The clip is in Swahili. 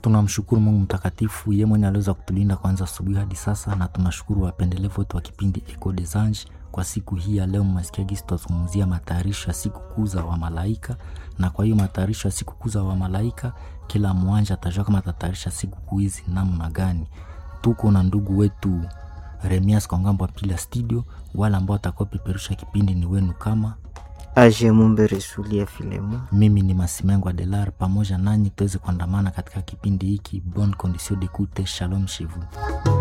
tunamshukuru Mungu mtakatifu, yeye mwenye aliweza kutulinda kwanza asubuhi hadi sasa, na tunashukuru wapendelevu wetu wa kipindi Echo des Anges kwa siku hii ya leo. Mmesikia gisi tutazungumzia matayarisho ya siku kuu za wamalaika, na kwa hiyo matayarisho ya siku kuu za wamalaika, kila mwanja atajua kama atatayarisha siku kuu hizi namna gani. Tuko na ndugu wetu Remias kwa ngambo ya pili ya studio, wale ambao watakaopeperusha kipindi ni wenu kama Aje Mumbe Resulia Filemo. mimi ni Masimengo Adelar, pamoja nanyi tuweze kuandamana katika kipindi hiki. Bonne condition d'écoute, shalom chez vous.